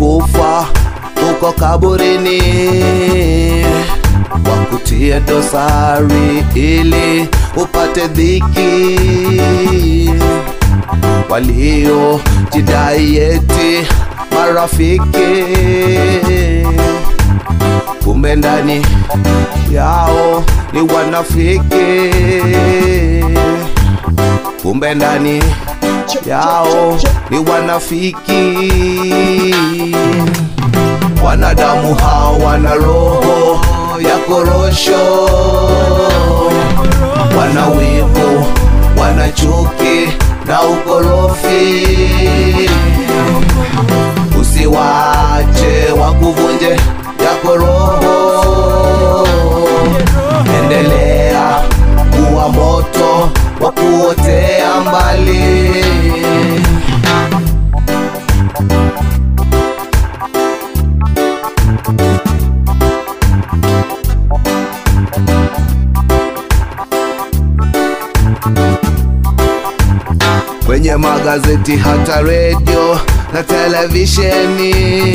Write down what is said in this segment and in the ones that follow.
ulikufa uko kaburini, wakutie dosari ili upate dhiki, walio jidai eti marafiki, kumbe ndani yao ni wanafiki, kumbe ndani yao ni wanafiki. Wanadamu hao wana roho ya korosho, wana wivu, wana chuki na ukorofi. Usiwache wakuvunje yako roho, endelea kuwa moto wa kuotea mbali. kwenye magazeti hata redio na televisheni.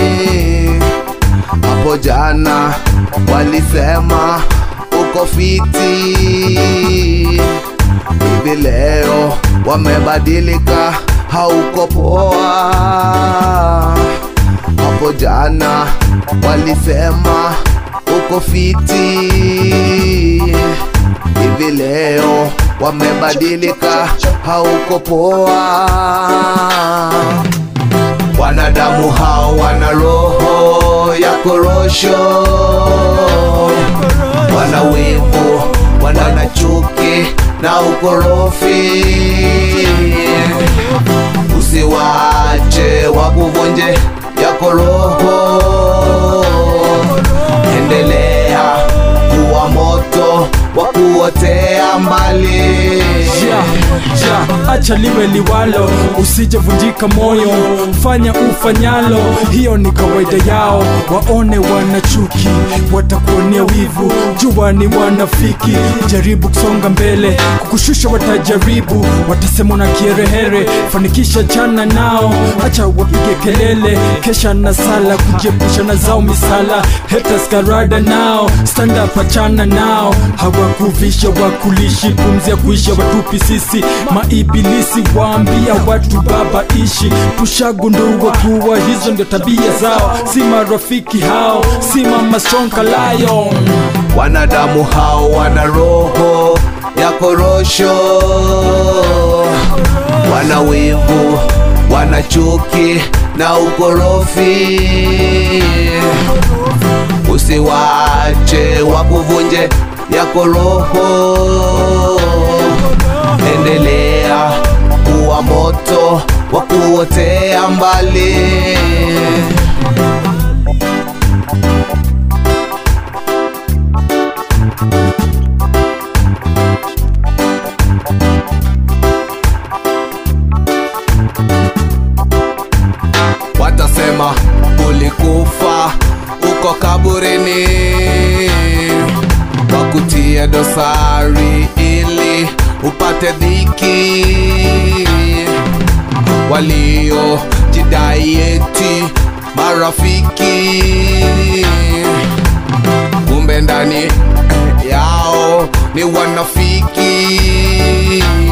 Hapo jana walisema uko fiti, hivi leo wamebadilika, hauko poa. Hapo jana walisema uko fiti, hivi leo wamebadilika, hauko poa. Wanadamu hao wana roho ya korosho, wana wivu, wana chuki na ukorofi. Usiwache wakuvunje yako roho, endelea kuwa moto wa kuotea mbali. ja, ja, acha liwe liwalo, usijevunjika moyo, fanya ufanyalo, hiyo ni kawaida yao. Waone wana chuki, watakuonea wivu, jua ni wanafiki. Jaribu kusonga mbele, kukushusha watajaribu, watasema una kierehere, fanikisha jana nao, acha wapige kelele, kesha na sala, kujiepusha na zao misala, haters karada nao, stand up, achana nao, hawakuvisha wakulishi, pumzi ya kuisha watupi sisi, maibilisi waambia watu baba ishi, tushagundua kuwa hizo ndio tabia zao, si marafiki hao, si mama sonka lion. Wanadamu hao wana roho ya korosho, wana wivu, wana chuki na ukorofi. Usiwache wakuvunje yako roho, endelea kuwa moto wa kuotea mbali. watasema ulikufa uko kaburini, wakutie dosari ili upate dhiki, walio jidai eti marafiki, kumbe ndani yao ni wanafiki.